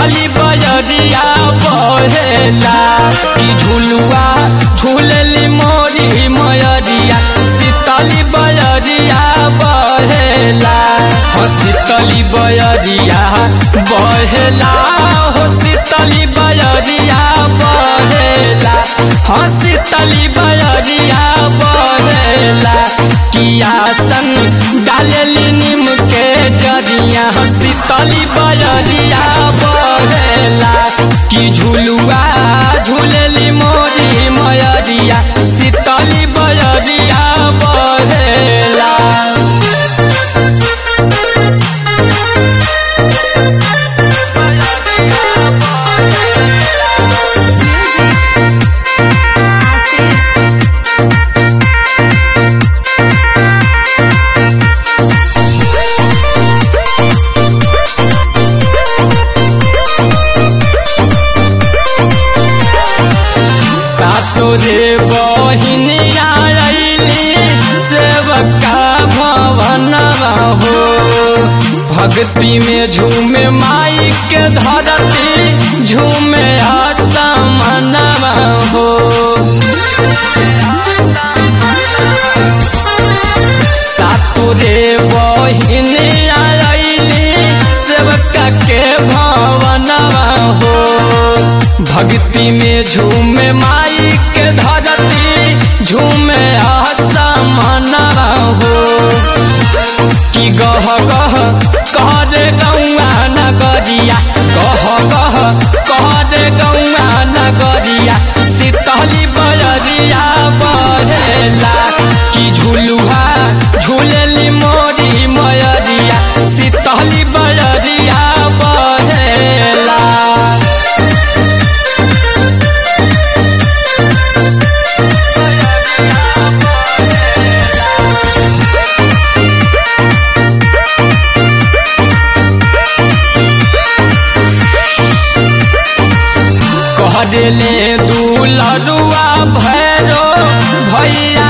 शीतली बजरिया बहेला कि झुलुआ झूलली मोरी मयरिया शीतली बजरिया बहेला हो शीतली बजरिया बहेला हो शीतली बजरिया बहेला हो शीतली बजरिया बहेला किया संग डालेली नीम के जरिया हो शीतली बजरिया बहेला कि झुलुआ झूलेली मोरी मयरिया शीतली बजरिया बहेला सातो रे बहिनिया अइली सेवका भवनवा हो भक्ति में झूमे माई के धरती झूमे असमनवा हो सातो रे बहिनिया अइली सेवका के भवनवा हो भक्ति में झूमे माई के धरती झूमे आसमानवा हो कि गह गह कह दे गौआ नगरिया गह गह कह दे गौआ नगरिया शीतली बजरिया बहेला कि झुलुहा झूलेली मोरी मयरिया शीतली बजरिया बहेला कहले दुलरुआ भैरो भैया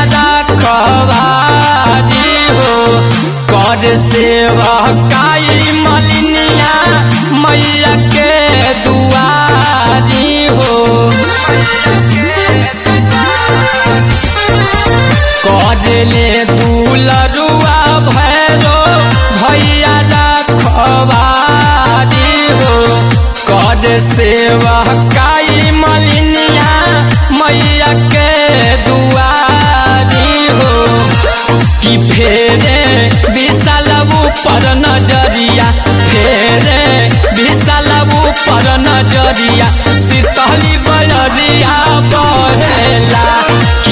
रखवारी हो कर सेवा काई मलिनिया मैया के दुआरी हो कहले दुलरुआ भैरो भैया रखवारी हो कर सेवा काई मलिनिया मैया के दुआरी हो कि फेरे विशाल ऊपर नजरिया फेरे विशाल ऊपर नजरिया शीतली बजरिया बहेला कि